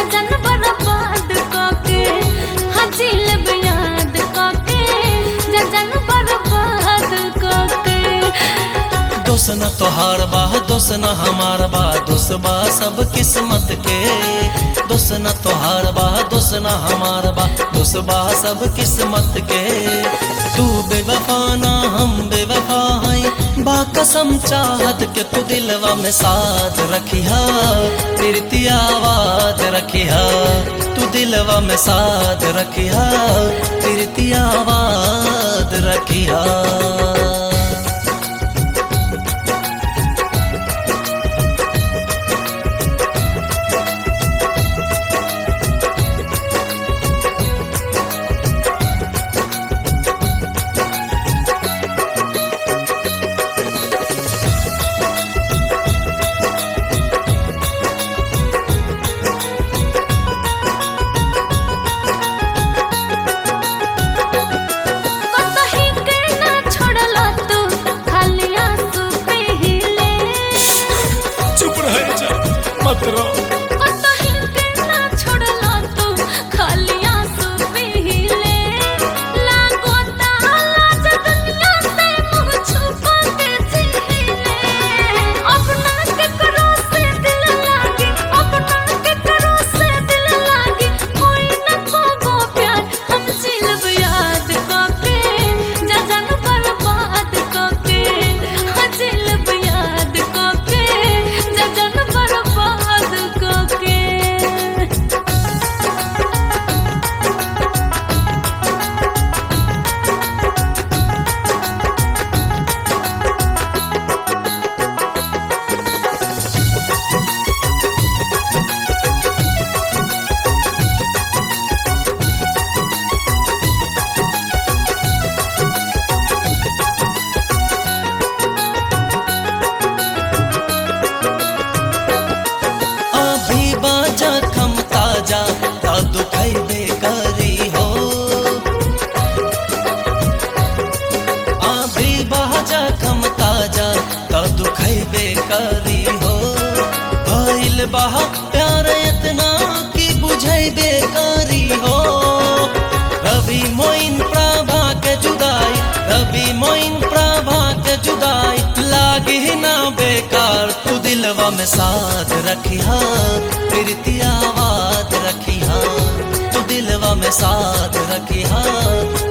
जजन बर्बाद काके हजील याद काके जजन बर्बाद काके दोस न तोहार बा दोस न हमार बा दोस बा सब किस्मत के दोस न तोहार बा दोस न हमार बा दोस बा सब किस्मत के तू बेवफा ना हम बेवफा हैं बा कसम चाहत के तू दिलवा में साथ रखिया प्रीतिया आवाज रखिया तू दिलवा में साथ रखिया प्रीतिया आवाज रखिया कतही के ना छोड़ला तू खाली आंसू पीले चुप रह जा मत रो कतही के ना छोड़ला तू खाली आंसू पीले लागो लाज दुनिया से मुँह छुपा के जीले अपना के करो से दिल लागे अपना के करो से दिल लागे कोई न खोगो प्यार हम जिलब याद काके जजन बर्बाद काके जिलब याद काके जजन बर्बाद काके अभी बाजा खम ताजा ता दुखई बेकारी हो अभी बाजा खम ताजा ता दुखई बेकारी हो भइल बहा प्यार इतना कि बुझई बेकारी हो रवि मोइन प्रभा के जुदाई रवि मोइन प्रभा के जुदाई लागे ना बेकार तू दिलवा में साथ रखिया प्रीतिया आवाज रखिया तू दिलवा में साथ रखिया